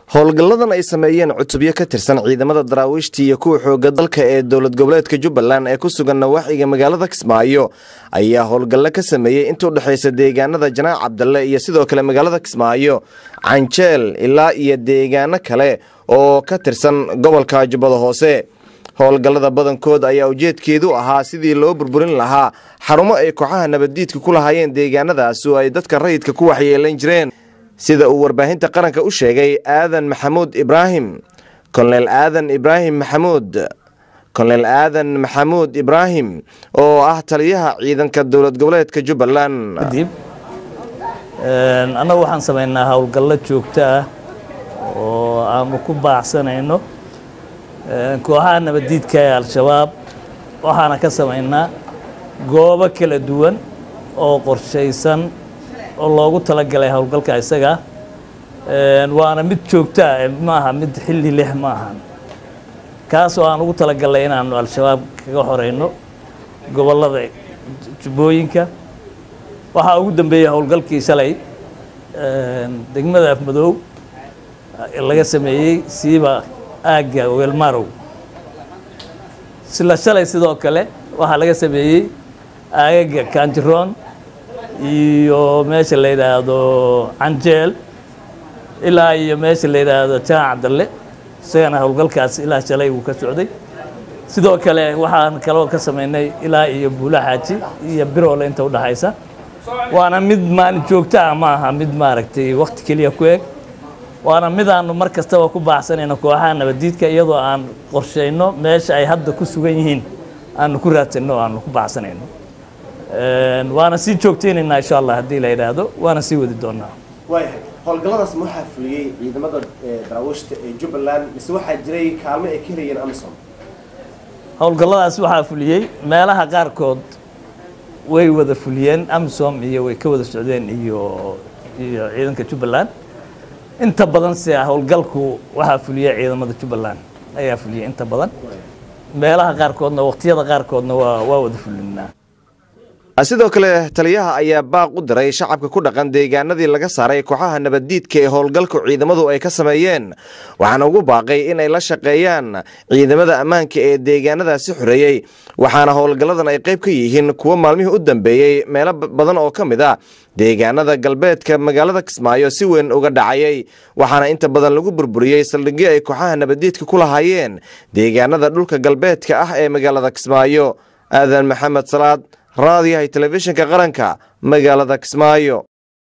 howlgalladan ay sameeyeen cutubyo ka tirsan ciidamada daraawiishta iyo kuwa xooga dalka ee dowlad goboleedka jubbaland ee ku sugan nawaaxiga magaalada kismaayo ayaa howlgallo ka sameeyey inta u dhexaysa deegaanada janaac cabdalle iyo sidoo kale magaalada kismaayo canjeel ilaa iyo deegaano kale oo ka tirsan gobolka jubbada hoose howlgallada badankood ayaa ujeedkeedu ahaa sidii loo burburin lahaa xarumo ay kooxaha nabaddiidka ku lahaayeen deegaanadaas oo ay dadka rayidka ku waxyeelan jireen sida uu warbaahinta qaranka u sheegay aadan maxamuud ibraahim kolonel aadan ibraahim maxamuud kolonel aadan maxamuud ibraahim oo ah taliyaha ciidanka dowlad goboleedka jubbaland kadib annagu waxaan samaynaa howlgallo joogto ah oo aanu ku baacsanayno kooxaha nabaddiidka ee al-shabaab waxaana ka samaynaa goobo kala duwan oo qorshaysan oo loogu talagalay howlgalka isaga waana mid joogto ah maaha mid xilli leh ma ahan kaas oo aan ugu talagalnay inaanu al-shabaab kaga xoreyno gobollada jubbooyinka waxaa ugu dambeeyey howlgalkii shalay degmada afmadoow laga sameeyey siiba aagga weelmarow sila shalay sidoo kale waxaa laga sameeyey aagaga kanjiroon iyo meesha la yidhaahdo canjeel ilaa iyo meesha la yidhaahdo jaan cabdalle isagana howlgalkaas ilaa shalay uu ka socday sidoo kale waxaan kaloo ka samaynay ilaa iyo buula xaaji iyo biroole inta udhaxaysa waana mid maalin joogto ah ma aha mid maaragtay wakti keliya ku eg waana midaanu mar kastaba ku baaxsanayno kooxaha nabaddiidka iyadoo aan qorshayno meesha ay hadda ku sugan yihiin aanu ku raadsanno o aanu ku baaxsanayno waana sii joogtaynaynaa insha allah haddii la yidhaahdo waana sii wadi doonaa waayahay howlgalladaas ma waxaa fuliyey ciidamada daraawiishta ee jubbaland mise waxaa jiray kaalmo ay ka helayeen amisom howlgalladaas waxaa fuliyey meelaha qaarkood way wada fuliyeen amisom iyo way ka wada socdeen iyo iyo ciidanka jubbaland inta badan se howlgalku waxaa fuliya ciidamada jubbaland ayaa fuliyay inta badan meelaha qaarkoodna waqtiyada qaarkoodna waa waa wada fulinaa sidoo kale taliyaha ayaa baaq u diray shacabka ku dhaqan deegaanadii laga saaray kooxaha nabaddiidka ee howlgalku ciidamadu ay ka sameeyeen waxaana ugu baaqay inay la shaqeeyaan ciidamada ammaanka ee deegaanadaasi xoreeyey waxaana howlgalladan ay qayb ka yihiin kuwo maalmihii u dambeeyey meelo badan oo ka mid ah deegaanada galbeedka magaalada kismaayo si weyn uga dhacayay waxaana inta badan lagu burburiyey saldhigyo ay kooxaha nabaddiidka ku lahaayeen deegaanada dhulka galbeedka ah ee magaalada kismaayo aadan maxamed salaad raadiyahay telefishinka qaranka magaalada kismaayo